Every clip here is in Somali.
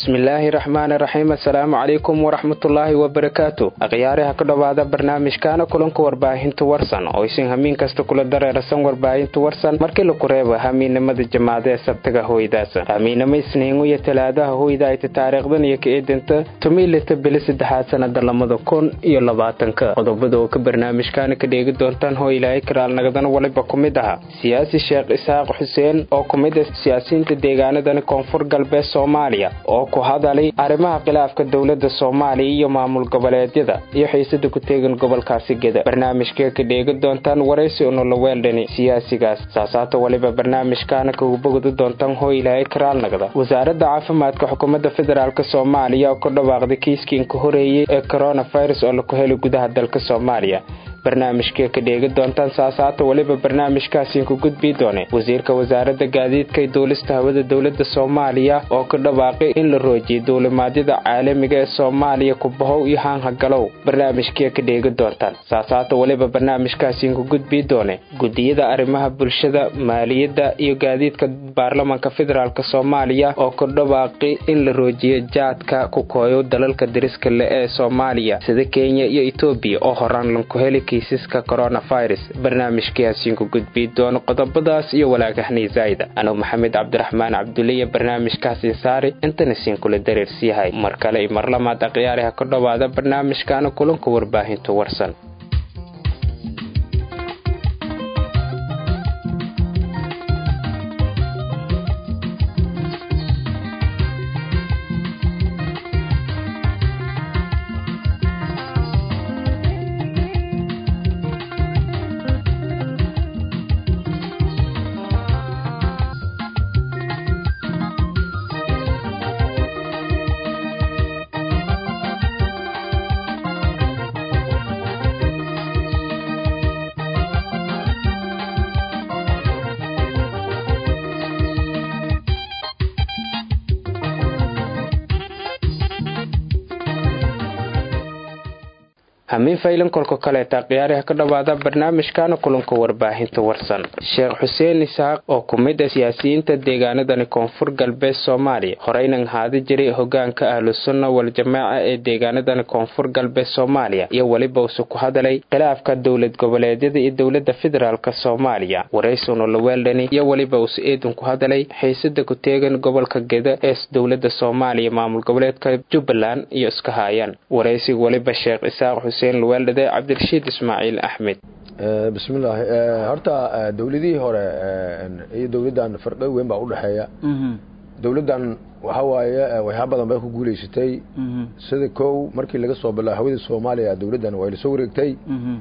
bismillaahi raxmaani raxiim assalaamu calaykum waraxmatullaahi wabarakaatu akhyaariha ku dhowaada barnaamijkaana kulanka warbaahinta warsan oo isin hamiin kasta kula dareerasan warbaahinta warsan markii laku reebo hamiinimada jamaada ee sabtaga hoydaas hamiinimo isniingu iyo talaadaha hoyda ayta taariikhdan iyo ka eedanta tumiilita bili saddexaad sanada lamada kun iyo labaatanka qodobada oo ka barnaamijkaana ka dheegi doontaan hoo ilaahay karaalnagadana waliba ku mid aha siyaasi sheekh isaaq xuseen oo ku mid ah siyaasiyiinta deegaanadani koonfur galbeed soomaaliya oo ku hadalay arrimaha khilaafka dowladda soomaaliya iyo maamul goboleedyada iyo xiisada ku teegan gobolkaasi geda barnaamijkee ka dheegi doontaan waraysi unoloweeldhani siyaasigaas saasaata waliba barnaamijkaana kagu bogdi doontaan hoo ilaahay karaalnagda wasaaradda caafimaadka xukuumadda federaalk soomaaliya oo ku dhawaaqday kiiskii inka horeeyey ee coronavirus oo laku helay gudaha dalka soomaaliya barnaamijkee ka dheegi doontaan saasaata weliba barnaamijkaasiinku gudbii doone wasiirka wasaaradda gaadiidka ee duulista hawada dowladda soomaaliya oo ka dhawaaqay in la roojiyay duulimaadyada caalamiga ee soomaaliya kubahow iyo haanhagalow barnaamijkee ka dheegi doontaan saasaata weliba barnaamijkaasiinku gudbii doone gudiyada arrimaha bulshada maaliyadda iyo gaadiidka baarlamanka federaalk soomaaliya oo ka dhawaaqay in la roojiyo jaadka ku kooyo dalalka dariska le ee soomaaliya sida kenya iyo etoobiya oo horaan lanku heli kiisaska coronavirus barnaamijkaasiinku gudbii doono qodobadaas iyo walaagahni zaa'ida anuu maxamed cabdiraxmaan cabduliya barnaamijkaasi saari intana siinkula dareersiyahay mar kale iyo mar lamaad akhyaariha ka dhowaada barnaamijkaana kulanka warbaahinta warsan hamiin faylan kolka kaleeta khiyaariha ka dhowaada barnaamijkaana kulanka warbaahinta warsan sheekh xuseen isaaq oo ku mid ah siyaasiyiinta deegaanadani koonfur galbeed soomaaliya horeynan haadi jiray hogaanka ahlusunna waljamaaca ee deegaanadani koonfur galbeed soomaaliya iyo weliba use ku hadalay khilaafka dowlad goboleedyada iyo dowladda federaalk soomaaliya waraysuno laweeldhani iyo weliba use eedun ku hadalay xiisada ku teegan gobolka geda ee dowladda soomaaliya maamul goboleedka jubbaland iyo iska haayaan waraysiga weliba sheekh isaaq luweeldhade cabdirashiid ismaaciil axmed bismillaahi horta dowladihii hore iyo dowladdan farqo weyn baa udhexeeya dowladdan waxa waaye waxyaa badan bay ku guulaysatay sida kow markii laga soo bilaa hawada soomaaliya dowladdan way lasoo wareegtay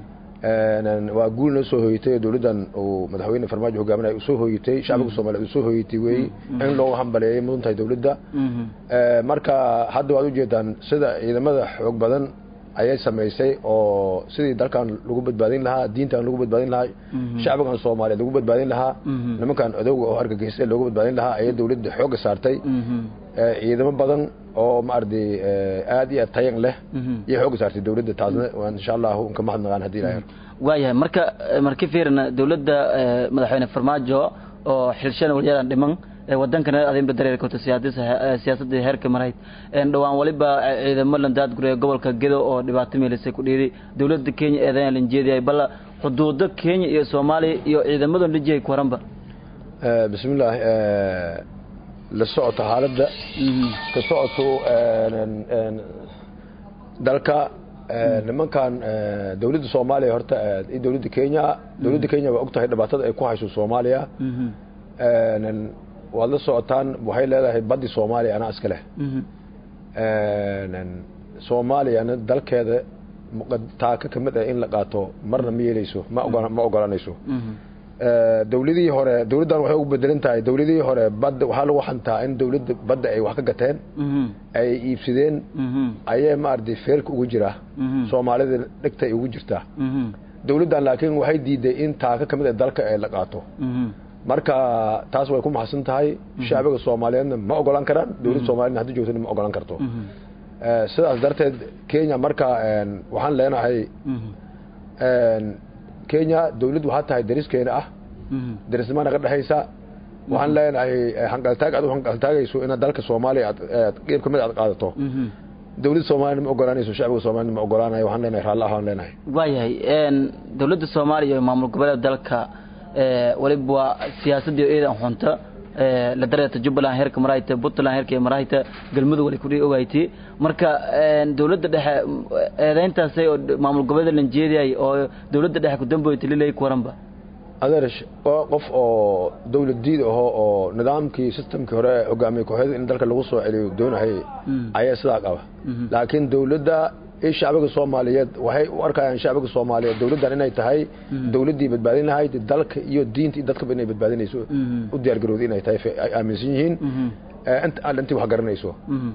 waa guul noo soo hoyatay dowladdan uu madaxweyne farmaajo hogaaminaya usoo hoyatay shacbiga soomaliya usoo hoyatay wey in loogu hambaleeyay mudan tahay dowladda marka hadda waad ujeedaan sida ciidamada xoog badan ayay samaysay oo sidii dalkan lagu badbaadin lahaa diintan lagu badbaadin lahaa shacbigan soomaaliyeed lagu badbaadin lahaa nimankan odowga oo argagixisay loogu badbaadin lahaa ayay dowladda xoogga saartay ciidamo badan oo maaragtay aad iyo aad tayan leh iyo xoogga saartay dowladda taasna waan insha allahu unka mahadnaqaan haddii ilahay waayahay marka marka fiirna dowladda madaxweyne farmaajo oo xilshan walyadan dhiman wadankana adinba dareerkoto siyaasadii heerka marayd dhowaan waliba ciidamo landaadgure gobolka gedo oo dhibaato meelisay ku dhiiday dowladda kenya eedayan lanjeediyay balla xuduudo kenya iyo soomaaliya iyo ciidamadan lajihay ku waranba bismillaahi la socoto xaaladda ka socoto dalka nimankan dowladda soomaaliya horta iyo dowladda kenya dowladda kenya waa og tahay dhibaatada ay ku hayso soomaaliya waad la socotaan waxay leedahay baddi soomaaliya anaa iska leh soomaaliyana dalkeeda taaka ka mid ah in la qaato marna ma yeeleyso ma ma ogolanayso dowladihii hore dowladdan waxay ugu bedelan tahay dowladihii hore badda waxaa lagu xantaa in dowladda badda ay wax ka gateen ay iibsadeen ayay maaragtay feerka ugu jira soomaalida dhegtay ugu jirtaa dowladdan laakiin waxay diiday in taaka ka mid ah dalka ay la qaato marka taas way ku maxadsan tahay shacbiga soomaaliyeedna ma ogolan karaan dowladda soomaaliyedna haddi joogtana ma ogolan karto sidaas darteed kenya marka waxaan leenahay kenya dowladd waxaa tahay dariskeena ah darisnimana ka dhexaysa waxaan leenahay hanqaltaag aad u hanqaltaagayso inaad dalka soomaaliya aad qeyb kamid aad qaadato dowladda soomaaliyana ma ogolaanayso shacbiga soomaaliyana ma ogolaanayo waxaan leenahay raalli ahaan leenahay waayahay dowladda soomaaliya iyo maamul goboleeda dalka waliba waa siyaasadii eedan xunta la dareerta jubbaland heerka marahayta puntland heerka marahayta galmudug wali kudhii ogayti marka dowladda dhexe eedeyntaasay oo maamul goboleeda lanjeediyay oo dowladda dhexe kudamboyta lilay kuwaranba adeer qof oo dowlad diid aho oo nidaamkii systemkii hore hogaamiye kooxyada in dalka lagu soo celiyo doonahayay ayaa sidaa qaba laakiin dowladda i shacbiga soomaaliyeed waxay u arkayaan shacbiga soomaaliyeed dowladdan inay tahay dowladdii badbaadin lahayd dalka iyo diinta iyo dadkaba inay badbaadinayso u diyaargarowda inay tahay ay aaminsan yihiin inta alle intii wax garanayso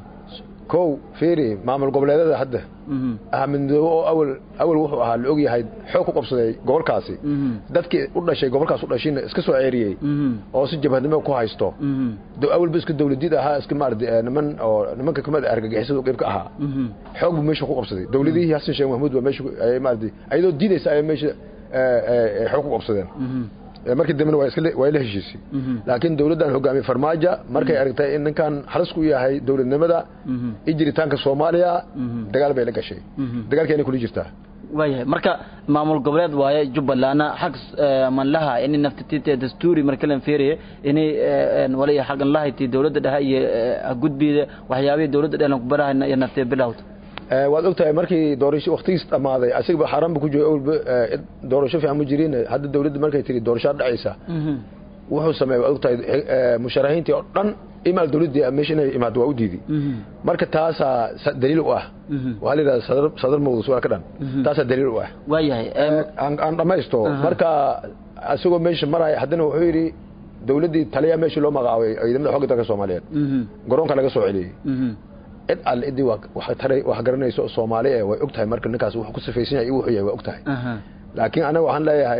kow fiiri maamul goboleedada hadda ahmedmidoobe oo awal awal wuxuu ahaa la ogyahay xoog ku qabsaday gobolkaasi dadkii u dhashay gobolkaas u dhashayna iska soo ceeriyey oo si jabhadnimo ku haysto awalba iska dowladid ahaa iska maarata niman oo nimanka kamid argagixisada qeyb ka ahaa xoog buu meesha ku qabsaday dowladihii xasan sheekh mahmuud baa meesha maarata ayadoo diidaysa ay meesha xoog ku qabsadeen markii dambena waa la heshiisay laakiin dowladdan hogaamiye farmaajo markay aragtay in ninkan halis ku yahay dowladnimada iyo jiritaanka soomaaliya dagaal bay la gashay dagaalkeena kula jirtaa waayahay marka maamul goboleed waaye jubbalandna xag manlaha ini naftatite dastuuri markalan feeriye inay wali xagan lahayti dowladda dhexe iyo gudbida waxyaabihii dowladda dhexe ku barahayna iyo naftee bilowda waad og tahay markii doorasho waktigiis dhammaaday asigaba xaaraanba ku jooga awalba doorasho fiican ma jirin hadda dowladda markay tiri doorashaa dhacaysa wuxuu sameeyey waad og tahay musharaxiintii oo dhan imaal dowladdii meesha inay imaado waa u diiday marka taasaa daliil u ah waxaa la yidhahda sadar sadar mawda su'aal ka dhan taasaa daliil u ah waayahay aan dhammaysto marka isagoo meesha maraya haddana wuxuu yidhi dowladdii taliya meeshii loo magacaabay ciidamada xogga dalka soomaaliyeed garoonka laga soo celiyey cid alle idii wax garanayso soomaali e way og tahay marka ninkaas wuxuu ku sifaysan yahay wuxuu yahay waa og tahay laakiin anaga waxaan leeyahay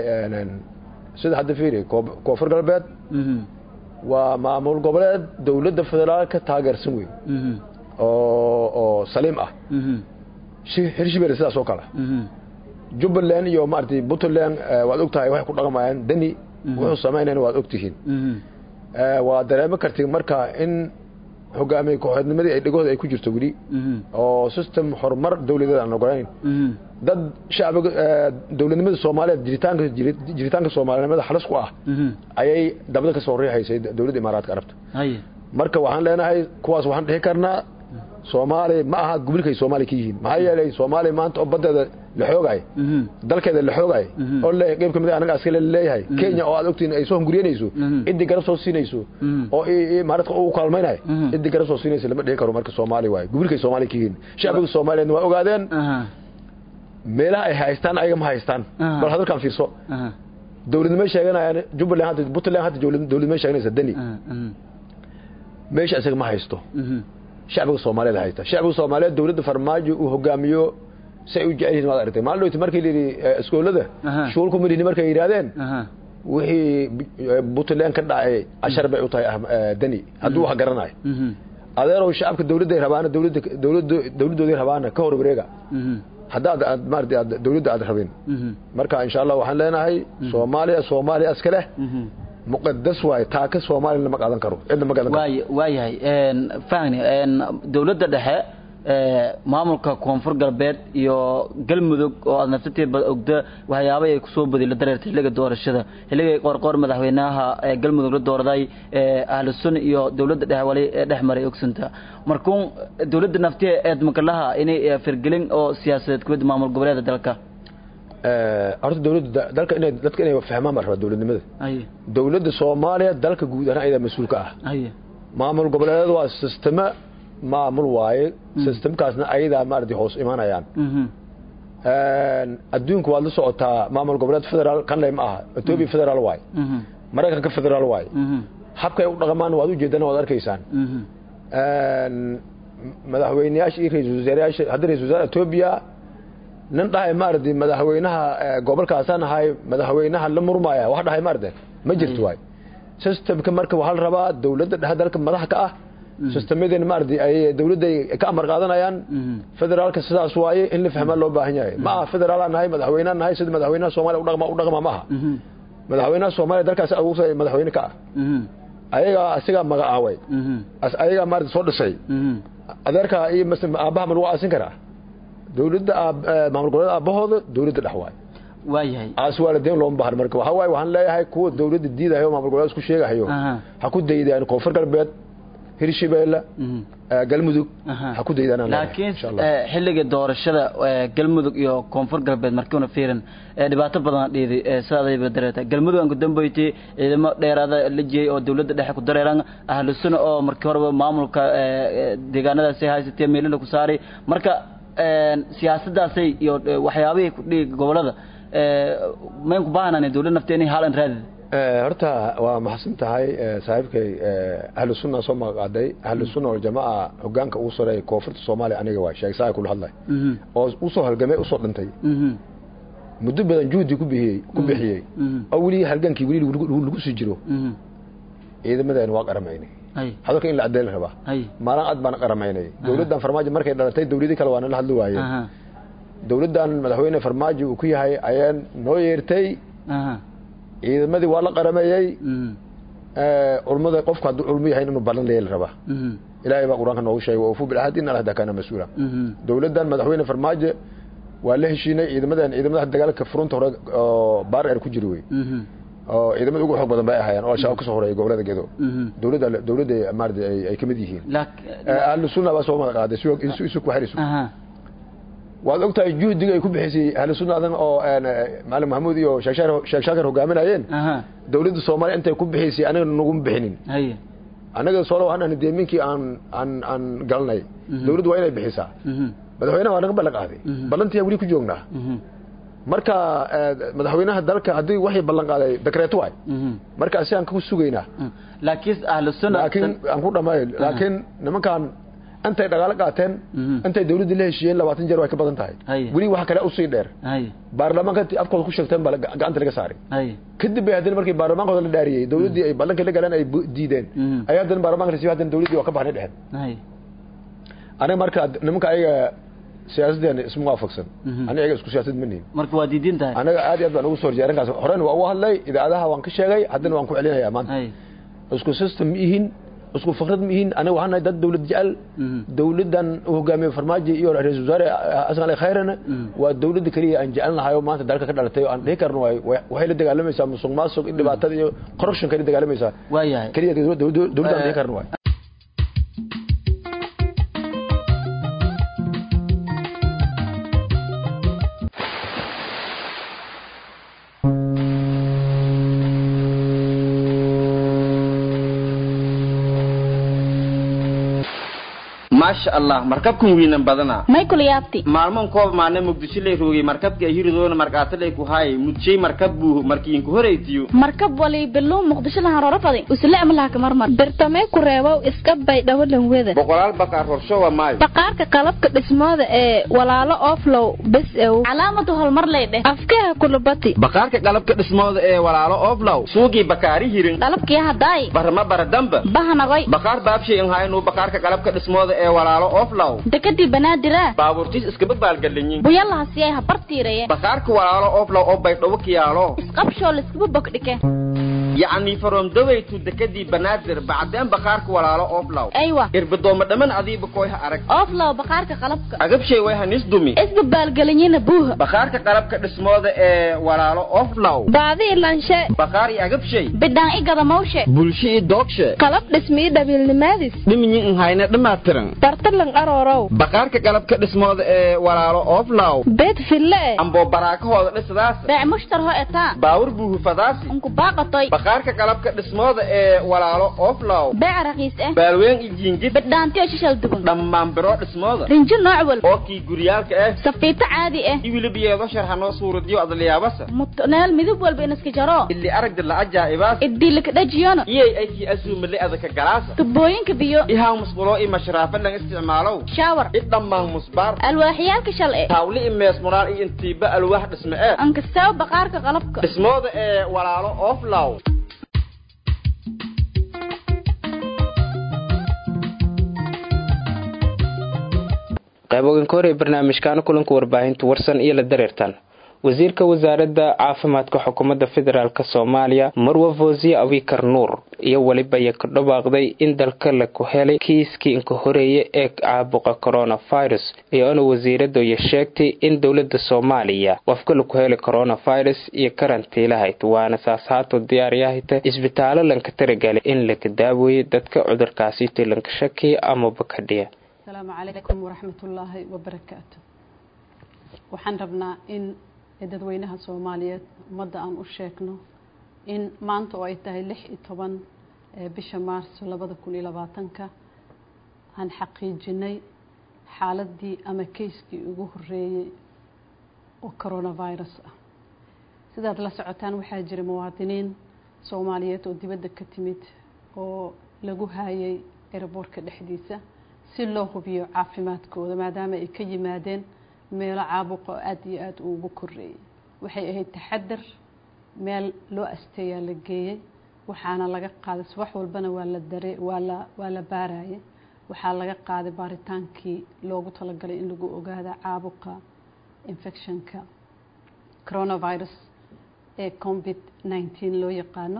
sida hadda fiiri koonfur galbeed waa maamul goboleed dowladda federaalka taageersan wey oo oo saliim ah hirshibeele sidaas oo kale jubbaland iyo maaragtay puntland waad og tahay waxay ku dhaqmayaan deni wuxuu samaynayan waad og tihiin waa dareemo karti marka in hogaamiye kooxeednimadii ay dhegooda ay ku jirto weli oo system horumar dowladeed aan ogolayn dad shacbiga dowladnimada soomaaliyeed jiritaanka jiritaanka soomaalinimada halis ku ah ayay dabada ka soo riixaysay dowladda imaaraadka arabta marka waxaan leenahay kuwaas waxaan dhihi karnaa soomaaliya ma aha gobolkay soomaaliya ka yihiin maxaa yeelay soomaaliya maanta oo badeeda la xoogay dalkeeda la xoogay oo le qeyb kamid anaga askale leeyahay kenya oo aad ogtiin ay soo hunguriyanayso ciddii garab soo siinayso oo maaradka u kaalmaynayo ciddii garab soo siinayso lama dhihi karo marka soomaaliya waaye gobolkay soomaaliya ka yihiin shacbiga soomaaliyeedna waa ogaadeen meelaha ay haystaan ayaga ma haystaan bal hadalkan fiirso dowladnimo sheeganayaan jubbaland hadda puntland hadda dowladnimo sheeganaysa deni meesha isaga ma haysto shacbiga soomaaliyeed haysta shacbiga soomaaliyeed dowladda farmaajo uu hogaamiyo si ay u jecel yihiin waad aragtay maalin dhowti markii la yidhi iskoolada shuulku midhini markay yidhaahdeen wixii puntland ka dhacay cashar bay u tahay deni hadduu wax garanayo adeerow shacabka dowladday rabaana dowladda dowladda dowladdoodii rabaana ka hor wareega haddaad aad maarata aad dowladda aad rabin marka insha allah waxaan leenahay soomaaliya soomaaliya iska leh muqadas waaye taaka soomaaliya lama qaadan karo cidna ma qaadan karo waay waayahay fahni dowladda dhexe maamulka koonfur galbeed iyo galmudug oo aad naftateedba ogda waxyaaba ay kusoo badiy la dareertay xilliga doorashada xilligay qoorqoor madaxweynaha galmudug la doorday ahlu sun iyo dowladda dhexe wali dhex maray ogsanta markuun dowladda naftiha eed makalaha inay firgelin oo siyaasadeed kuwada maamul goboleeda dalka horta dowladda dalka inay dadka inay fahmaan baa rabaa dowladnimada dowladda soomaaliya dalka guud ahaan ayadaa mas-uulka ah maamul goboleedyada waa sistema maamul waaye sistemkaasna ayadaa maarata hoos imanayaan adduunka waad la socotaa maamul goboleed federaal kanley ma aha etoobiya federaal waaye maraykanka federaal waaye habkay u dhaqmaan waad ujeedana waad arkaysaan madaxweyneyaasha iyo ra-isul wasaarayaasha hadda ra-isul wasaare etoobiya nin dhahay maarata madaxweynaha gobolkaasaan ahay madaxweynaha la murmaya wax dhahay maarata ma jirto waay systemka marka waxaa la rabaa dowladda dhexe dalka madaxa ka ah systemadan maarata ay dowladda ka amar qaadanayaan federaalka sidaas waaye in la fahmaa loo baahan yahay ma aha federaalaan nahay madaxweynaan nahay sida madaxweynaha soomaaliya udhaqma u dhaqma ma aha madaxweynaha soomaaliya dalkaas aduusa madaxweyne ka ah ayagaa asigaa magacaaway ayagaa maarata soo dhisay adeerkaa iyo mas aabbaha ma lagu aasin karaa dawladda maamul goboleed aabbahooda dawladda dhex waay waayahay aas waalideyn looma bahno marka waxaa waaye waxaan leeyahay kuwa dawladda diidahayo maamul goboleed isku sheegahayo ha ku daydaan koonfur galbeed hirshabeelle galmudug ha ku daydaan laakiin xilliga doorashada galmudug iyo koonfur galbeed markiuna fiirin dhibaato badan dhiidi sidaadayba dareeta galmudug aan ku dambeeytay ciidamo dheeraada la jeeyay oo dawladda dhexe ku dareeran ahlu sunna oo markii horeba maamulka deegaanadaasi haysatay meelina ku saaray marka siyaasadaasay iyo waxyaabihii ku dhigi gobolada mayn ku baahnaan dawlad nafteeni haalan raadid horta waa maxadsan tahay saaxiibkay ahlu sunna soo magaqaaday ahlu sunna waljamaaca hogaanka ugu sareeya koonfurta soomaaliya aniga waay sheeg saa kula hadlay oo usoo halgamay usoo dhintay muddo badan juhdi ku bixiyey ku bixiyey oo weli halgankii weli lagu sii jiro ciidamadeena waa qaramaynay hadalka in la caddeyn rabaa maalin cad baan qaramaynay dawladdan farmaajo markay dhalatay dawladii kale waa nala hadli waayeen dawladdan madaxweyne farmaajo uu ku yahay ayaan noo yeertay ciidamadii waa la qarameeyey culmada qofku hadduu culmo yahay inuu ballan leeyla rabaa ilaahay baa qur-aanka noogu sheegay waufu bilcahdi in alahda kaana mas-uula dawladdan madaxweyne farmaajo waa la heshiinay ciidamadan ciidamadaha dagaalka furunta hore oo baar eer ku jiri wey oo ciidamada ugu xoog badan bay ahaayeen oo al-shabaab kasoo horeeyay gobolada gedo dawladda dawladda maarata ay kamid yihiin ahlu sunna baa soo magaqaaday isu ku xirisu waad ogtahay juhdiga ay ku bixisay ahlu sunna adan oo macalin maxamuud iyo sheekh shaakir hogaaminayeen dawladda soomaaliya intay ku bixisay aniga naguma bixinin anaga soo waxaan deeminkii aan aan aan galnay dawladdu waa inay bixisaa madaxweynaha waa naga ballan qaaday ballantii weli ku joognaa marka madaxweynaha dalka haddii waxay ballan qaaday dekreeto waay marka si aan ku sugaynaa laakiin ahlu sunna laakiin aan ku dhamaayo laakiin nimankan intay dhaqaalo qaateen intay dawladda la heshiiyeen labaatan jeer way ka badan tahay weli waxa kale usii dheer baarlamaanka afkooda ku sheegteen baa gacanta laga saaray kadib bay haddana markii baarlamaankooda la dhaariyey dawladdii ay ballankii la galeen ay diideen ayaa haddana baarlamanka la siiyo haddana dawladdii waa ka baxnay dhexeen aniga marka nimanka ayaga siyaasadeena isma waafaqsan aniga ayaga isku siyaasad ma nihin marka waa diidin tahay anaga aad iyo aad baan ugu soo horjeey arrinkaas horena waa uga hadlay idaacadaha waan ka sheegay haddana waan ku celinayaa maanta isku system ma ihin isku fikrad ma ihin aniga waxaan nahay dad dawlad jecel dawladdan u hogaamiye farmaajo iyo ra-isul wasaare xasan ali khayrana waa dawladda keliya aan jecel nahay oo maanta dalka ka dhalatay oo aan dhihi karno waay waxay la dagaalamaysaa musuq maasuq in dhibaatada iyo corruption kala dagaalamaysaa waayahay keliya dawladda aan dhihi karno waay maasha allah markabkan wiinan badana michael yaabti maalmoon koob maana muqdisho lay roogay markabka hiridoona markaatalay ku haay mudjay markab buu markiinku horeytiyo markab wali bilow muqdisho lahan roro fadi usle amlaha marmar birtamee ku reebow iska bay dhawalan weda boqolaal baqaar horsho waa maayo baqaarka qalabka dhismooda ee walaalo oflow bes ew calaamadu horumar lay dheh afkeha kulubati baqaarka qalabka dhismooda ee walaalo oflow suugii bakaari hirin qalabkii hadaay barama baradamba bahanagoy baqaar baabshay in haynu baqaarka qalabka dhismooda ee walaalo oflow dekadii banaadira baabuurtiis iskaba baalgalinyin buyalaha siyay habartiiraye baqaarka walaalo oflow oo baydhabo kiyaalo isqabshoo liskaba bogdhike yacni from dawaytu dekadii banaadir bacdeen baqaarka walaalo oflow aywa irbadooma dhaman adiiba koyha arag oflow baqaarka qalabka agabshay way hanis dumi isbabaalgelinyina buuha baqaarka qalabka dhismooda ee walaalo oflow baadi ilanshe baqaar iyo agabshay bidhaan i gadamawshe bulsho iyo doogshe qalab dhismii dhabiilnimaadis dhiminyi in hayna dhammaatiran dartalan aroorow baqaarka qalabka dhismooda ee walaalo oflow beed fille e amboo baraakahooda dhisadaas beec mushtar ho etaa baawur buuhufadaasi unku baaqatoy baqaarka qalabka dhismooda ee walaalo oflow beec raqiis eh baalween iyo jiingid bidhaantiyo shishal dugun dhammaan biro dhismooda rinjo nooc wal oo kii guryaalka ah safiito caadi ah iwilibiyeedo sharxanoo suuradiyo adliyaabasa mutneel midab walba inaska jaro ili aragdi la ajaa'ibaas idilika dhajiyona iyay ay kii asuumale adaka galaasa tubooyinka biyo ihaa musqulo i mashraafa lang isticmaalow shaawar i dhammaan musbaar alwaaxyaalka shal e taawli i mees muraal iyo intiiba alwaax dhisme ee ankastaaw baqaarka qalabka dhismooda ee walaalo oflow qayboganka hore ee barnaamijkaana kulanka warbaahinta warsan iyo la dareertan wasiirka wasaaradda caafimaadka xukuumadda federaalk soomaaliya marwa fosiye abikar nuur iyo weliba iyo ka dhawaaqday in dalka laku helay kiiskii inka horeeye ee caabuqa coronavirus iyoona wasiiradayo sheegtay in dowlada soomaaliya qofka laku helay coronavirus iyo karantiilahayd waana saas haato diyaaryahayta isbitaalo lanka taragalay in laka daaweeyo dadka cudurkaasito lanka shakiya amaba kadhiya asalaamu calaykum waraxmatullaahi wabarakaatu waxaan rabnaa in dadweynaha soomaaliyeed ummadda aan u sheegno in maanta oo ay tahay lix iyo toban bisha maarso labada kun iyo labaatanka aan xaqiijinay xaaladii ama kayskii ugu horeeyey oo coronavirus ah sidaad la socotaan waxaa jira muwaadiniin soomaaliyeed oo dibadda ka timid oo lagu haayay eraboorka dhexdiisa si loo hubiyo caafimaadkooda maadaama ay ka yimaadeen meelo caabuqa oo aada iyo aada ugu koreeyay waxay ahayd taxadar meel loo asteeyaa la geeyey waxaana laga qaaday subax walbana waa la dare waa la waa la baarayay waxaa laga qaaday baaritaankii loogu talagalay in lagu ogaada caabuqa infectionka coronavirus ee covid nineteen loo yaqaano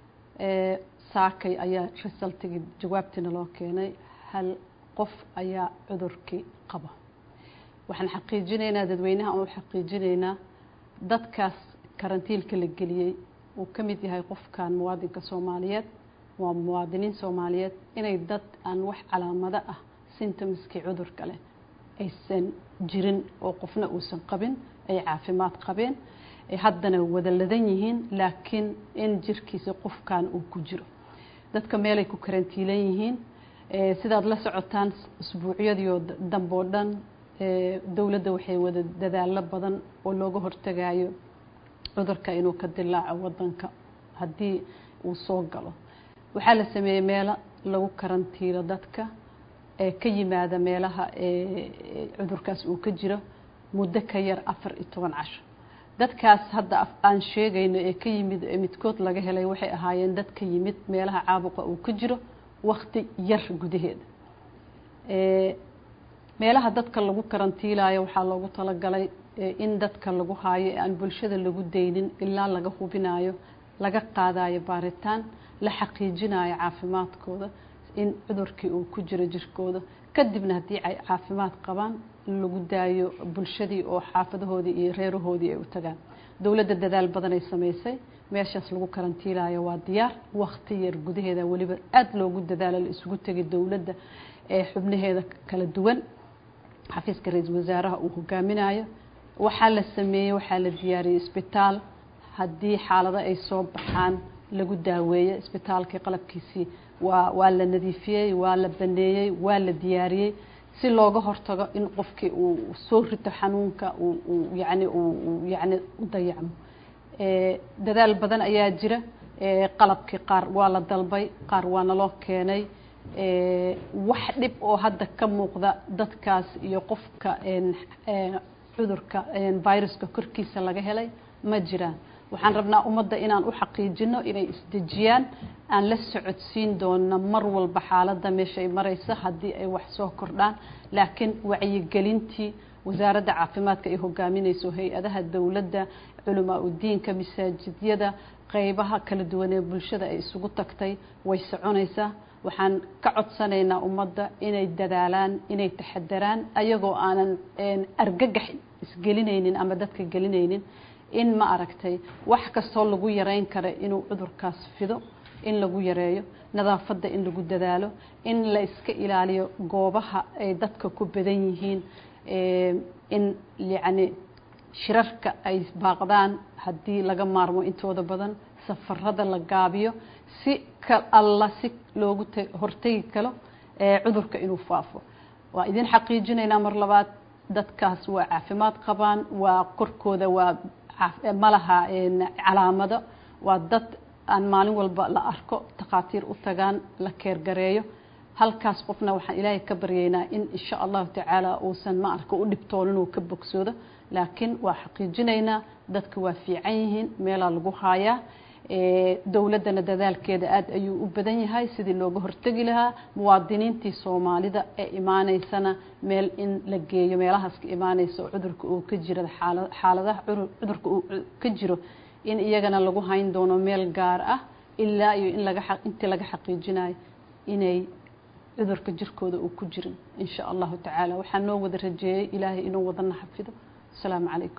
saakay ayaa resultigii jawaabtiina loo keenay hal qof ayaa cudurkii qaba waxaan xaqiijinaynaa dadweynaha aan u xaqiijinaynaa dadkaas karantiilka la geliyey uu ka mid yahay qofkan muwaadinka soomaaliyeed waa muwaadiniin soomaaliyeed inay dad aan wax calaamado ah symptomskii cudurka leh aysan jirin oo qofna uusan qabin ay caafimaad qabeen ay haddana wada ladan yihiin laakiin in jirkiisa qofkan uu ku jiro dadka meelay ku karantiilan yihiin sidaad la socotaan usbuucyadiio dambe oo dhan dowladda waxay wada dadaalo badan oo looga hortagayo cudurka inuu ka dilaaco wadanka haddii uu soo galo waxaa la sameeyey meelo lagu karantiilo dadka ee ka yimaada meelaha cudurkaas uu ka jiro muddo ka yar afar iyo toban casho dadkaas hadda aan sheegayno ee ka yimid midkood laga helay waxay ahaayeen dad ka yimid meelaha caabuqa uu ka jiro wakti yar gudaheeda meelaha dadka lagu karantiilayo waxaa loogu talagalay in dadka lagu haayo ee aan bulshada lagu daynin ilaa laga hubinayo laga qaadayo baaritaan la xaqiijinayo caafimaadkooda in cudurkii uu ku jiro jirkooda kadibna haddii ay caafimaad qabaan lagu daayo bulshadii oo xaafadahoodii iyo reerahoodii ay u tagaan dowladda dadaal badan ay samaysay meeshaas lagu karantiilayo waa diyaar wakti yar gudaheeda weliba aada loogu dadaalo la isugu tegay dowladda ee xubnaheeda kala duwan xafiiska ra-iisul wasaaraha uu hogaaminayo waxaa la sameeyey waxaa la diyaariyey isbitaal haddii xaalado ay soo baxaan lagu daaweeyo isbitaalkii qalabkiisii waa waa la nadiifiyey waa la baneeyey waa la diyaariyey si looga hortago in qofkii uu soo rito xanuunka uu yani uu yani u dayacmo dadaal badan ayaa jira qalabkii qaar waa la dalbay qaar waa naloo keenay wax dhib oo hadda ka muuqda dadkaas iyo qofka cudurka viruska korkiisa laga helay ma jiraan waxaan rabnaa ummadda inaan u xaqiijino inay isdejiyaan aan la socodsiin doona mar walba xaaladda meeshay maraysa haddii ay wax soo kordhaan laakiin wacyigelintii wasaaradda caafimaadka ay hogaaminayso hay-adaha dowladda culamaa udiinka masaajidyada qeybaha kala duwan ee bulshada ay isugu tagtay way soconaysaa waxaan ka codsanaynaa ummadda inay dadaalaan inay taxadaraan ayagoo aanan argagax isgelinaynin ama dadka gelinaynin in ma aragtay wax kastoo lagu yareyn kara inuu cudurkaas fido in lagu yareeyo nadaafadda in lagu dadaalo in la iska ilaaliyo goobaha ay dadka ku badan yihiin in yacni shirarka ay baaqdaan haddii laga maarmo intooda badan safarada la gaabiyo si ka alla si loogu hortegi karo cudurka inuu faafo waa idin xaqiijinaynaa mar labaad dadkaas waa caafimaad qabaan waa korkooda waa malaha calaamado waa dad aan maalin walba la arko takhaatiir u tagaan la keergareeyo halkaas qofna waxaan ilaahay ka baryaynaa in insha allahu tacaala uusan ma arka u dhibtoonin uu ka bogsoodo laakiin waa xaqiijinaynaa dadka waa fiican yihiin meelaa lagu haayaa dowladdana dadaalkeeda aada ayuu u badan yahay sidii looga hortegi lahaa muwaadiniintii soomaalida ee imaaneysana meel in la geeyo meelahaas ka imaaneysa oo cudurka uu ka jira xaaladaha cudurka uu ka jiro in iyagana lagu hayn doono meel gaar ah ilaa iyo in laga intii laga xaqiijinayo inay cudurka jirkooda uu ku jirin in sha allahu tacaala waxaa noo wada rajeeyey ilaahay inuu wadana xafido asalaamu calaykum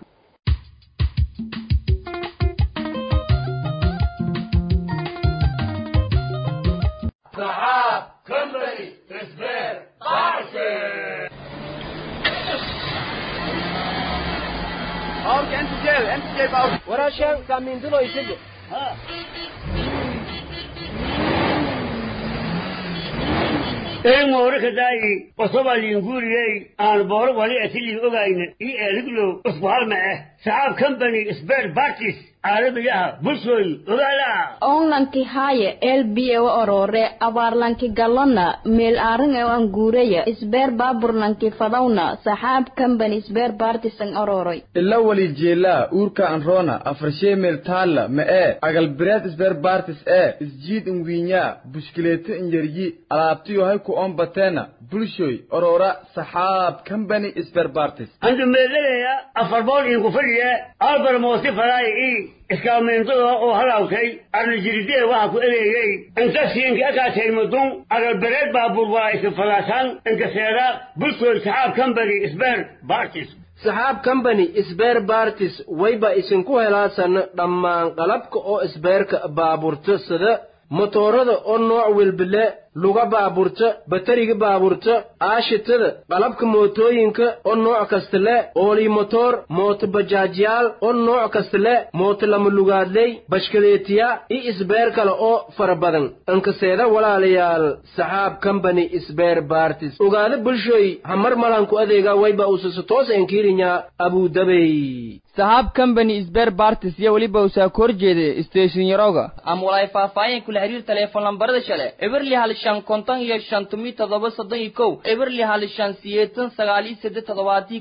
warashan samindulo isige eemoore daayi wasobalinguriyey aan booro wali atilii ogayna io eeliglow usbuhalma ah saxaab company sbert bartis caalamiyaha bulshooy ogaala onlanki haaye elbiye wa orore abaarlanki galona meel aarin e an guureya isbeer baaburlanki fadawna saxaab company isbeer bartisan ororoy ila wali jeelaa uurka anroona afarshee meel taalla ma ee agalbireed isbeer bartis ee isjiid inwiinyaa bushkileeto inyaryi alaabtiyo hay ku oon bateena bulshoy orora saxaab company isbeer bartis andu meelalaya afar bool inku fadhiya albar moosi falaay i iskaameentada oo halaawtay arnajiridee waxa ku ereeyey inkasiinka akaataymadun agalbereed baabuur waa iska falaasaan inkaseeda bulshooy saxaab company isbeer bartis saxaab company isbeer bartis wayba isinku helaasan dhammaan qalabka oo isbeerka baaburta sida motoorada oo nooc welbile luga baaburta batariga baaburta aashitada qalabka mootooyinka oo nooc kasta le oolii motoor mooto bajaajyaal oo nooc kasta le mooto lama lugaadley bashkaleetiya iyo isbeer kale oo fara badan inkaseeda walaalayaal saxaab company isbeer bartis ogaada bulshooy hamar malanku adeega wayba usasa toos enkiirinya abudabey saxaab company isbeer bartis iyo weliba usaa ka horjeeda station yaroga ama walaay faahfaahin kula xiriir teleefon lambarada shale eberli hal shan konton iyo shan tumi toddoba soddon iyo kow eberli hal shan siyeetan sagaal iyo saddex toddobaadii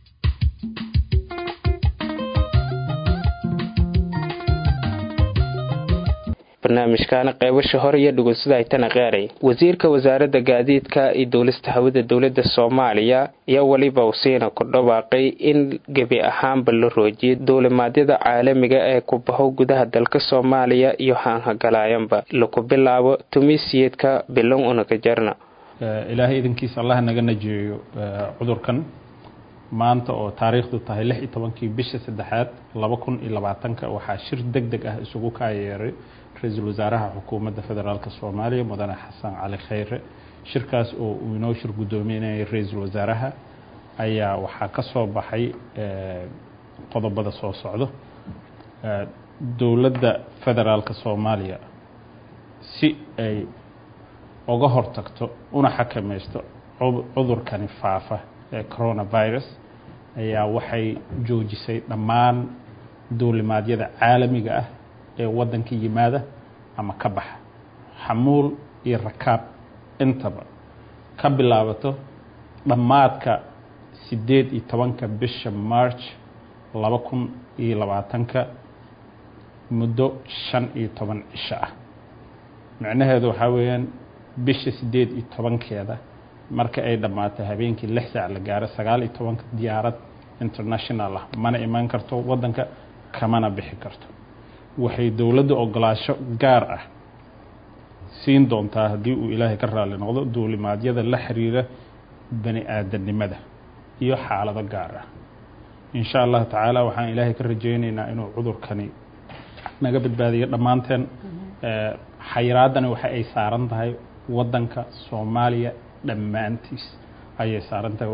barnaamijkaana qeybasha hore iyo dhugunsada aytana qaaray wasiirka wasaaradda gaadiidka iyo duulista hawada dowladda soomaaliya iyo weliba usiina ku dhawaaqay in gebi ahaanba la roojiyay duulimaadyada caalamiga ee ku baho gudaha dalka soomaaliya iyo haanhagalaayanba laku bilaabo tumisiyeedka bilan unaga jarna ilaahay idankiisa allah naga najeeyo cudurkan maanta oo taariikhdu tahay lix iyo tobankii bisha saddexaad laba kun iyo labaatanka waxaa shir deg deg ah isugu kaayeeray ra-iisul wasaaraha xukuumadda federaalk soomaaliya mudane xasan cali khayre shirkaas oo uu inoo shir guddoominayay ra-iisul wasaaraha ayaa waxaa ka soo baxay qodobada soo socdo dowladda federaalk soomaaliya si ay uga hortagto una xakamaysto cudurkani faafa ee coronavirus ayaa waxay joojisay dhammaan duulimaadyada caalamiga ah ee waddanka yimaada ama ka baxa xamuul iyo rakaab intaba ka bilaabato dhammaadka siddeed iyo tobanka bisha march laba kun iyo labaatanka muddo shan iyo toban cisho ah micnaheedu waxaa weeyaan bisha siddeed iyo tobankeeda marka ay dhammaatay habeenkii lix saac la gaaro sagaal iyo tobanka diyaarad international ah mana imaan karto waddanka kamana bixi karto waxay dowladda ogolaasho gaar ah siin doontaa haddii uu ilaahay ka raali noqdo duulimaadyada la xiriira bani aadamnimada iyo xaalado gaar ah in sha allahu tacaala waxaan ilaahay ka rajaynaynaa inuu cudurkani naga badbaadiyo dhammaanteen xayiraadani waxa ay saaran tahay waddanka soomaaliya dhammaantiis ayay saaran tahay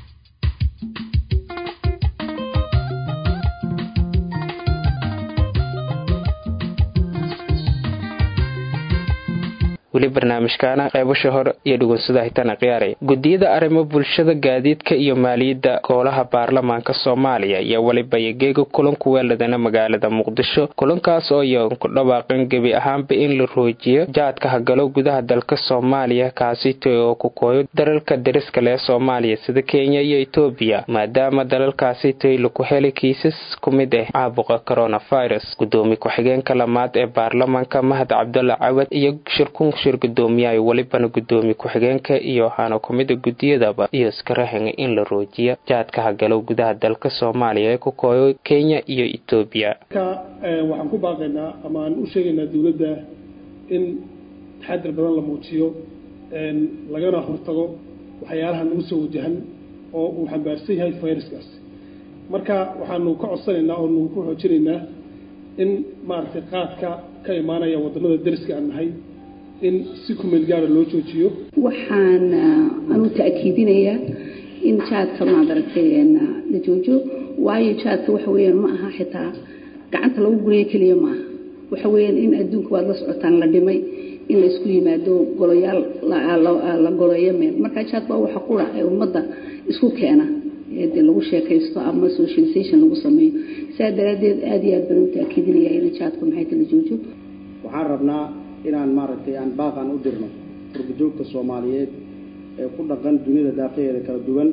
weli barnaamijkaana qeybasha hore iyo dhugunsada hitana khiyaaray gudiyada arrimo bulshada gaadiidka iyo maaliyadda golaha baarlamaanka soomaaliya iyo weliba yageega kulanku weeladana magaalada muqdisho kulankaas oo iyoan ku dhawaaqin gebi ahaanba in la roojiyo jaadka hagalo gudaha dalka soomaaliya kaasito oo ku kooyo dalalka dariska lee soomaaliya sida kenya iyo etoobiya maadaama dalalkaasitoy laku helay kiisas ku mid ah caabuqa coronavirus gudoomiye ku-xigeenka lamaad ee baarlamaanka mahad cabdulla cawad iyo shirkun shir gudoomiyaha welibana gudoomiye ku-xigeenka iyo waxaana kumida gudiyadaba iyo iskarahan in la roojiya jaadka hagalo gudaha dalka soomaaliya ee ku kooyo kenya iyo etoobiya waxaan ku baaqaynaa ama aan u sheegaynaa dowladda in taxadir badan la muujiyo lagana hortago waxyaalaha nagu soo wajahan oo uu xambaarsan yahay fayraskaas marka waxaanu ka codsanaynaa oo nagu ku xoojinaynaa in maaragtay qaadka ka imaanaya wadamada deriska aan nahay in si kumeel gaara loo joojiyo waxaan anu ta'kiidinayaa in jaadka maadaragtay la joojo waayo jaadka waxa weeyaan ma aha xitaa gacanta lagu gurayo keliya ma aha waxa weeyaan in adduunka waad la socotaan la dhimay in la isku yimaado goloyaal la goloyo meel marka jaad baa waxa qura ee ummadda isku keena dee lagu sheekaysto ama socialization lagu sameeyo saa daraaddeed aada iyo aad baan u ta'kiidinayaa in jaadka maxay ta la joojo waxaan rabnaa inaan maaragtay aan baaqan u dirno urbajoogta soomaaliyeed ee ku dhaqan dunida daafaheeda kala duwan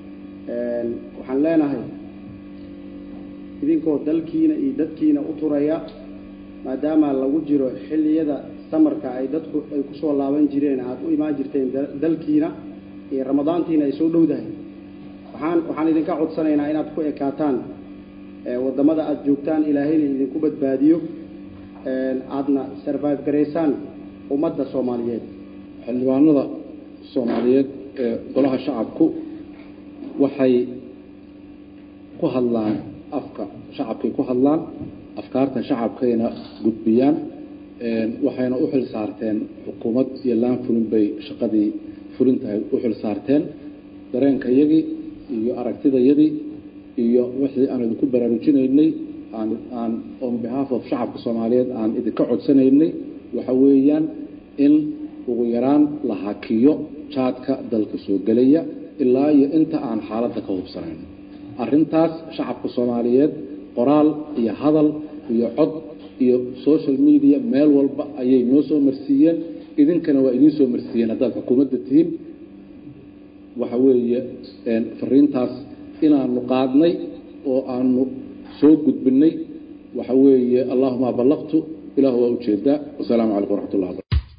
waxaan leenahay idinkoo dalkiina iyo dadkiina u turaya maadaama lagu jiro xilliyada samarka ay dadku ay kusoo laaban jireen aada u imaan jirteen dalkiina iyo ramadaantiina ay soo dhowdahay waxaan waxaan idinka codsanaynaa inaad ku ekaataan waddamada aada joogtaan ilaahayna idinku badbaadiyo aadna survive garaysaan ummadda soomaaliyeed xildhibaanada soomaaliyeed ee golaha shacabku waxay ku hadlaan afka shacabkay ku hadlaan afkaarta shacabkayna gudbiyaan waxayna u xil saarteen xukuumad iyo laan fulin bay shaqadii fulintahay u xil saarteen dareenkayagii iyo aragtidayadii iyo wixii aan idinku baraarujinaynay aan aan on behalf of shacabka soomaaliyeed aan idinka codsanaynay waxa weeyaan in ugu yaraan la hakiyo jaadka dalka soo gelaya ilaa iyo inta aan xaaladda ka hubsanayn arrintaas shacabka soomaaliyeed qoraal iyo hadal iyo cod iyo social media meel walba ayay noo soo marsiiyeen idinkana waa idiin soo marsiiyeen haddaad xukuumadda tihiin waxa weeye fariintaas inaanu qaadnay oo aanu soo gudbinay waxa weeye allahuma ballaqtu ilahu waa ujeedaa wasalaamu calaykum waraxmat ullah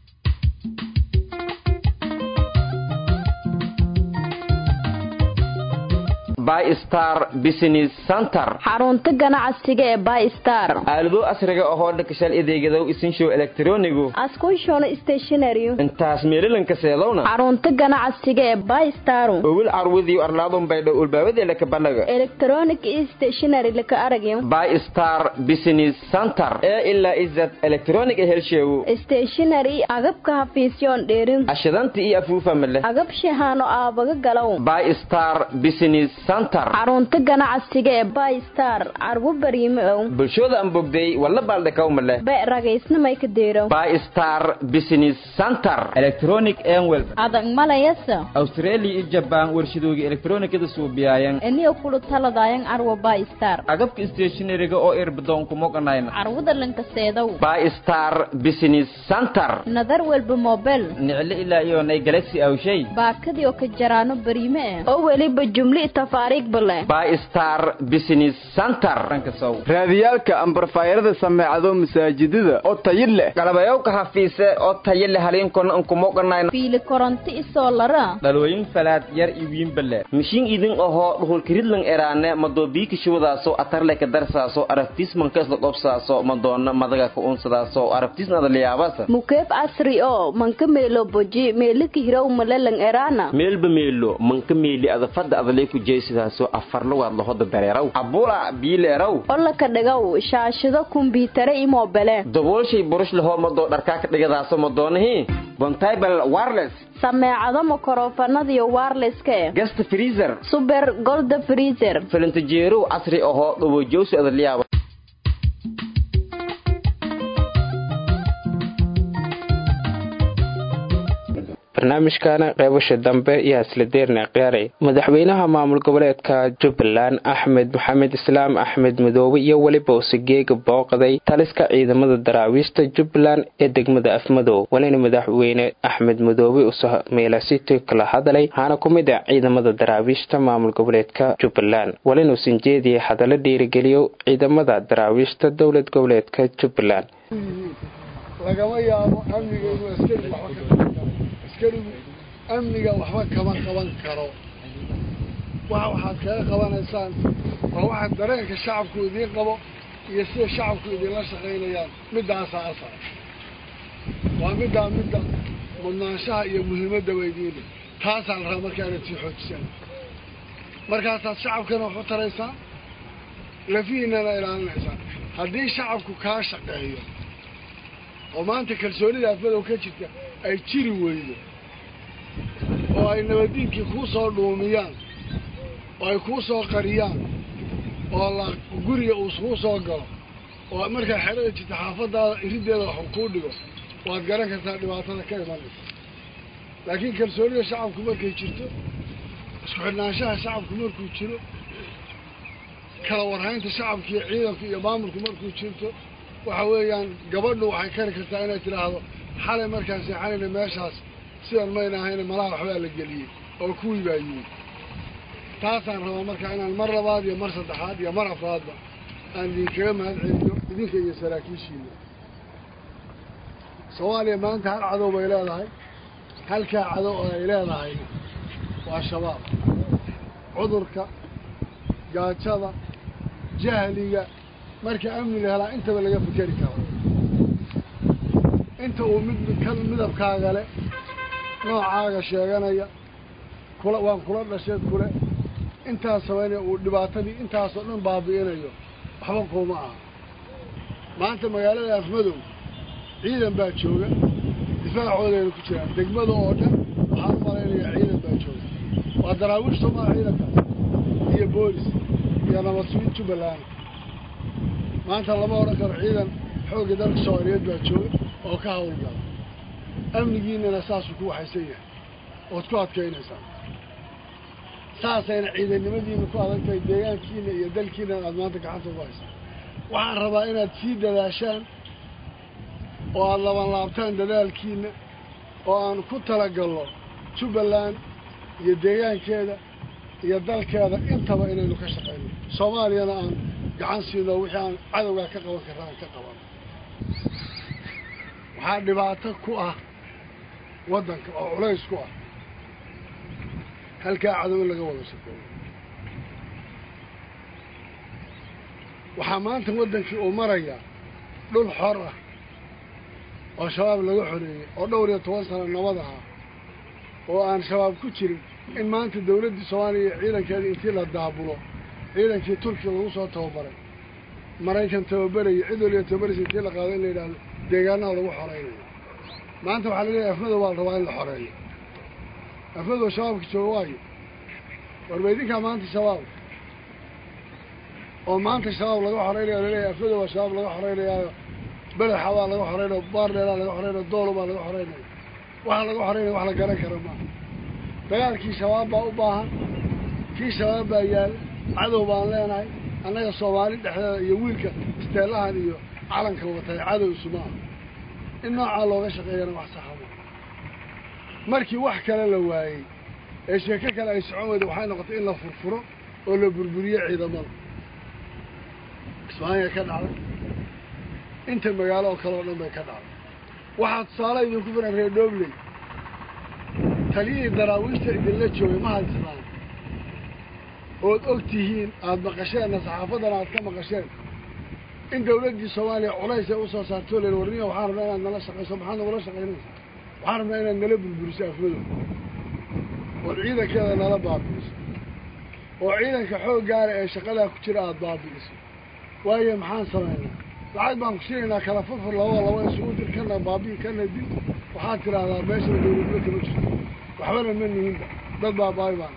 bystar business center xarunta ganacsiga ee bystar aalado asriga ahoo dhakashal adeegadow isinshow elektronigu askushona stationary intaas meelilanka seedowna xarunta ganacsiga ee bystar owil carwudiyo arlaadun baydho ulbaabadeela ka banaga electronic stationary laka aragyo bystar business center ee ilaa izad electronic helsheewu stationary agabka hafiisyoon dheerin ashidanta iyo afuufa male agab shahaano aabaga galow bystar business xarunta ganacsiga ee bystar carwo bariime ow bulshooda aan bogday walla baaldhakawma leh be ragaysnamay ka deerow bystar business center electronic enwel adag malayasa australia iyo jabaan warshadooga elektronikada suubiyayan eniyo kulu taladayan carwo bystar agabka stationariga oo irbadoonku moganayna carwada lankaseedow bystar business center nadar walba mobel nicle ilaa iyo nay galaxy awshay baakadii oo ka jaraano bariime eh oo weliba jumli bystar business center raadiyaalka ambarfaayarada sameecado masaajidada oo tayi leh galabayowka hafiise oo tayo leh haliinkona ankumoganayna fiili koronto isoo lara dhalooyin falaad yar iwiinbale mishiin idin ahoo dhuhulkiridlan eraane madoobiikishuwadaaso atarleka darsaaso arabtiismanka isla qobsaaso madoona madaga ka unsadaaso arabtiisnada liyaabasa mukeeb casri oo manka meelo boji meelika hirow malelang eraana meelba meelo manka meeli adafada adalay ku jeesidaaso afarlugaad lahoda dareeraw abula biileeraw olaka dhigow shaashado kumbiitare i moobele daboolshay burush lahoo madoo dharkaa ka dhigadaaso madoonahii bontibal wireless sameecado makorofanadiyo wirelesska eh gast freezer suber golda freezer filintajeerow casri ahoo dhawojowsi adaliyaaba barnaamijkana qeybasha dambe iyo hasladeerna qiyaaray madaxweynaha maamul goboleedka jubbaland axmed maxamed islaam axmed madoobe iyo weliba usigeega booqday taliska ciidamada daraawiishta jubbaland ee degmada afmadow walina madaxweyne axmed madoobe usameelasiti kala hadalay waxaana ku mid ah ciidamada daraawiishta maamul goboleedka jubbaland walina usan jeediyay hadallo dhiirigeliyo ciidamada daraawiishta dowlad goboleedka jubbaland lagama yaabo amniga inuu askari waxba ka askarigu amniga waxba kama qaban karo waxa waxaad kaga qabanaysaan waa waxa dareenka shacabku idiin qabo iyo sida shacabku idinla shaqaynayaan middaasaa asal waa middaa midda mudnaanshaha iyo muhiimadda weydiina taasaan rabaa markaa inaad sii xoojisaan markaasaad shacabkana wax u taraysaan lafihiinana ilaalinaysaan haddii shacabku kaa shaqeeyo oo maanta kalsoonida afmadow ka jirta ay jiri weydo oo ay nabaddiinkii kuu soo dhuumiyaan oo ay kuu soo qariyaan oo la guriga uu kuu soo galo oo markaa xerada jirta xaafadaada iriddeeda wax kuu dhigo waad garan kartaa dhibaatada ka imanaysa laakiin kalsoonida shacabku markay jirto isku xidhnaanshaha shacabku markuu jiro kala warhaynta shacabka iyo ciidanku iyo maamulku markuu jirto waxa weeyaan gabadhu waxay kari kartaa inay tidhaahdo xalay markaan seexanayna meeshaas sidan mayna ahayna malaha waxbaa la geliyey oo kuwii baa yimid taasaan rabaa markaa inaan mar labaad iyo mar saddexaad iyo mar afraadba aan idinkaga mahad celiyo idinka iyo saraakiishiina soomaaliya maanta hal cadow bay leedahay halkaa cadow oo ay leedahay waa shabaab cudurka gaajada jahliga marka amni la helaa intaba laga fikeri karo inta uu mid kan midabkaaga le noocaaga sheeganaya kula waan kula dhasheed kule intaas samaynaya uu dhibaatadii intaasoo dhan baabi'inayo waxba kuuma aha maanta magaalada afmadow ciidan baa jooga difaacoodeena ku jiraan degmada oo dhan waxaan u malaynayaa ciidan baa jooga waa daraawiish soomaa ciidankaas iyo boolis iyo nabad sugid jubbaland maanta lama odhan karo ciidan xoogga dalka soomaaliyeed baa jooga oo ka hawlgala amnigiinana saasuu ku waxaysan yahay ood ku adkaynaysaa saasayna ciidannimadiina ku adag tahay deegaankiina iyo dalkiinana aada maanta gacanta ugu haysaan waxaan rabaa inaad sii dadaashaan oo aada labanlaabtaan dadaalkiina oo aan ku talagalno jubbaland iyo deegaankeeda iyo dalkeeda intaba inaynu ka shaqayno soomaaliyana aan gacan siino wixii aan cadowgaa ka qaban karra aan ka qaban waxaa dhibaato ku ah waddanka oo culays ku ah halkaa cadow in laga wada shaqeeyo waxaa maanta waddankii uu marayaa dhul xor ah oo shabaab laga xoreeyey oo dhowr iyo toban sano nabad ahaa oo aan shabaab ku jirin in maanta dawladdii soomaaliya iyo ciidankeeda intii la daabulo ciidankii turkiya lagu soo tababaray maraykan tababaraya cid waliba tababaraysa intii la qaado in la yidhaahdo deegaanaha lagu xoraynayo maanta waxaa la leeyahay afmadow baa la rabaa in la xoreeyo afmadow shabaabka jooga waayo warba idinkaa maanta shabaab oo maanta shabaab laga xoreynaya o laleeyahay afmadow baa shabaab laga xoreynayaayo belexa baa laga xoreynayo baardheeraa laga xoreynayo doolo baa laga xoreynayo waxa laga xoreynaya wax la garan kara maaha dagaalkii shabaab baa u baahan kii shabaab baa yaala cadow baan leenahay annaga soomaali dhexdeeda iyo wiilka isteelahan iyo calanka watay cadow isuma aha in noocaa looga shaqeeyana wax saxa ma markii wax kale la waayey ee sheeko kale ay socon weyda waxay noqotay in la furfuro oo la burburiyo ciidamada ismaanya ka dhacday inta magaalo oo kale oo dhan bay ka dhacday waxaa tusaale idinku filan reer dhobley taliyihii daraawiishta idinla joogay ma haystaan ood og tihiin aada maqasheenna saxaafaddana aad ka maqasheen in dawladdii soomaaliya culays ay usoo saartoo len warniya waxaan rabnaa inaad nala shaqayso maxaad nagula shaqaynaysa waxaan rabnaa inaad nala burburiso afmadow ood ciidankeeda nala baabi'iso oo ciidanka xoog gaara ee shaqadaa ku jira aada baabi'iso waayo maxaan samaynaa lacag baan ku siinaynaa kala furfur labada laba isugu dir kana baabi'i kana dil waxaad tidhaahdaa meeshana dawladnimo kama jirto waxbana ma nihinba dad baabaabi baan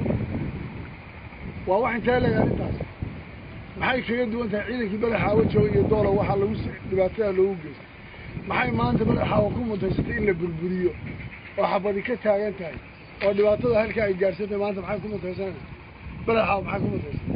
waa wax intee leg arrintaas maxay kaga duwan tahay ciidankii badaxaawa jooga iyo doola waxaa lagu dhibaatada loogu geystay maxay maanta badaxaawa ku mutaysatay in la burburiyo oo xabadi ka taagan tahay oo dhibaatada halkaa ay gaadhsantahay maanta maxay ku mutaysanaysa badaxaawa maxay ku mutaysatay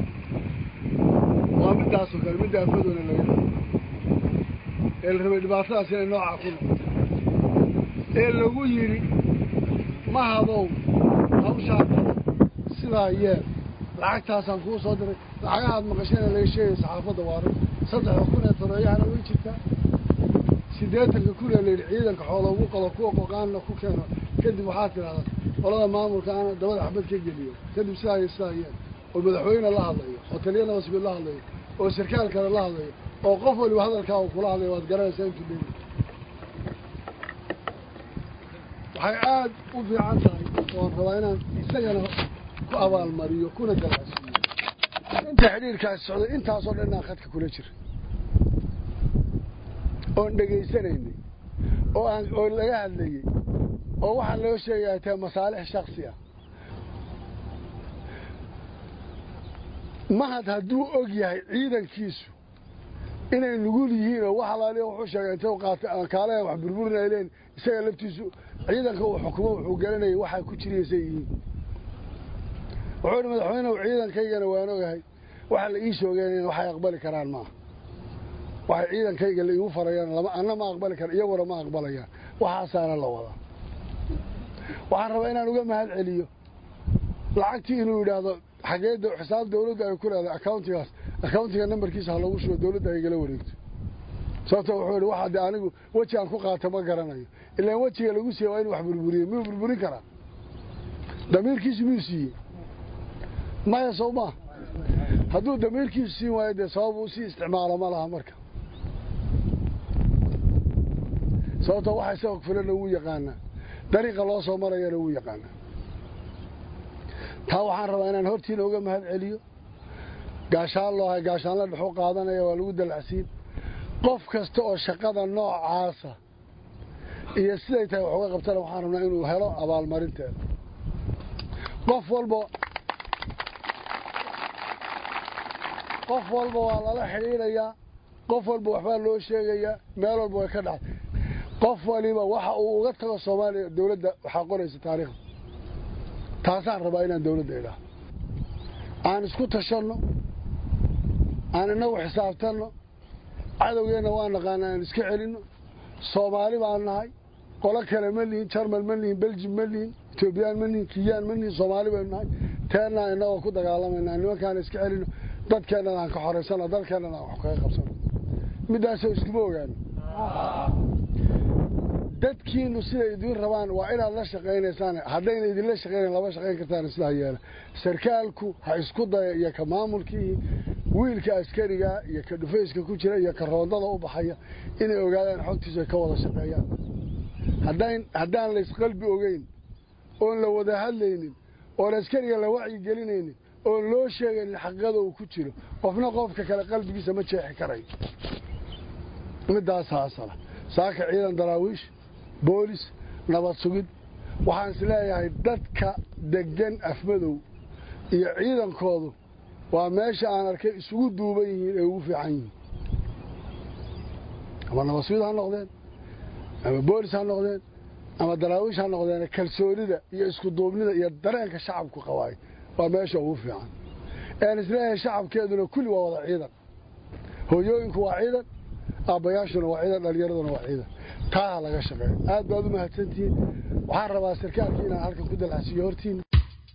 waa middaasoo kale midda afadoona laga rabay ee la rabay dhibaatadaas inay noocaa ku noqoto ee lagu yidhi ma hadow hawshaa qabo sidaa yeel lacagtaasaan kuu soo diray lacagahaad maqasheen laga sheegaya saxaafadda waara saddexda kun ee toreeyahana way jirtaa siddeetanka kun ee layidhi ciidanka xoola ugu qalo kuwa qoqaanna ku keeno kadib waxaad tidhahdaa qolada maamulka ana dabada xabad ka geliyo kadib sidaa iyo sidaa yeel oo madaxweyne la hadlayo oo taliya nabasguud la hadlayo oo sarkaal kale la hadlayo oo qof waliba hadalkaa uu kula hadlayo waad garanaysaa intuu dheeli waxay aada u fiican tahay oon rabaa inaan isagana ku abaalmariyo kuna dalacsiiyo inta xidhiirkaasi socday intaasoo dhan inaan khadka kula jira oon dhegaysanaynay oo aan oo laga hadlayey oo waxaa loo sheegaya tahay masaalix shaksi ah mahad hadduu og yahay ciidankiisu inay nugul yihiin oo wax alaaliya wuxuu sheegay intay qaatay aan kaalahan wax burburinay leen isaga laftiisu ciidanka uu xukumo wuxuu garanayay waxaa ku jiraysay yihiin wuxuu ihi madaxweynehu ciidankaygana waan ogahay waxa la ii shoogeen waxay aqbali karaan maaha waxay ciidankayga la iigu farayaan lama anna ma aqbali kara iyaguna ma aqbalayaan waxaasaana la wadaa waxaan rabaa inaan uga mahad celiyo lacagtii inuu yidhaahdo xageeda xisaab dawladda ay ku leedahay accountigaas accountiga nambarkiisa ha lagu shubo dawladda ay igala wareegto sababto wuxuu yidhi waxa dee anigu weji aan ku qaato ma garanayo ilaan wejiga lagu siiye waa inu wax burburiye miyuu burburin karaa damiirkiisu miyuu siiyey maya sow maa hadduu damiirkiisu siin waayo dee sabab uu sii isticmaalo ma laha marka sababto waxa isaga filana wuu yaqaanaa dariiqa loo soo marayana wuu yaqaanaa taa waxaan rabaa inaan hortiina uga mahad celiyo gaashaan loo hay gaashaanla dhexu qaadanaya waa lagu dalacsiin qof kasta oo shaqada noocaasa iyo siday tahay wax uga qabtana waxaan rabnaa inuu helo abaalmarinteeda qof walba qof walba waa lala xidhiidhayaa qof walba waxbaa loo sheegayaa meel walba way ka dhacday qof waliba waxa uu uga tago soomaaliya dawladda waxaa qoraysa taariikhda taasaan rabaa inaan dawladda idhaah aan isku tashanno aan inagu xisaabtanno cadowgeenna waa naqaana aan iska celinno soomaali baan nahay qolo kale ma lihin jarmal ma lihin beljim ma lihin etoobiyaan ma lihin kiyaan ma lihin soomaali baynu nahay teennaa inagoo ku dagaalamaynaa nimankaana iska celinno dadkeennana aan ka xoraysano dalkeennana aan wax kaga qabsano middaasoo iskuma ogaano dadkiinu siday idiin rabaan waa inaad la shaqaynaysaan haddayna idinla shaqaynayn lama shaqayn kartaan sidaa yeela sarkaalku ha isku daya iyo ka maamulkii wiilka askariga iyo ka dhufayska ku jira iyo ka roondada u baxaya inay ogaadaan xogtiisa ay ka wada shaqeeyaan haddayn haddaan laysqalbi ogeyn oon la wada hadlaynin oon askariga la wacyi gelinaynin oon loo sheegaynin xaqiiqada uu ku jiro qofna qofka kale qalbigiisa ma jeexi karayo middaasa asala saaka ciidan daraawiish boolis nabad sugid waxaan is leeyahay dadka deggan afmadow iyo ciidankoodu waa meesha aan arkay isugu duuban yihiin ee ugu fiican yihiin ama nabad sugid ha noqdeen ama boolis ha noqdeen ama daraawiish ha noqdeen kalsoonida iyo isku duubnida iyo dareenka shacabku qabaayo waa meesha ugu fiican ean isleeyahay shacabkeeduna kulli waa wada ciidan hooyooyinku waa ciidan aabbayaashuna waa ciidan dhallinyaraduna waa ciidan taa laga shaqeeyo aad baad u mahadsantihiin waxaan rabaa sarkaalkii inaan halkan ku dalacsiiyo hortiina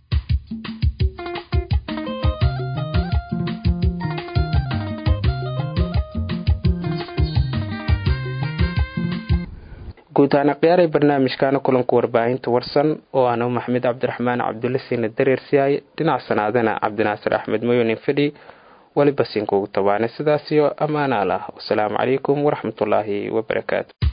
guud ahaan akhyaaray barnaamijkaana kulanka warbaahinta warsan oo aanu maxamed cabdiraxmaan cabdulle siina dareersiyaay dhinac sanaadana cabdinaasir axmed mayonin fadhi weliba siinkuugu tabaanay sidaasiyo ammaanaal ah wasalaamu calaykum waraxmatullaahi wabarakaatu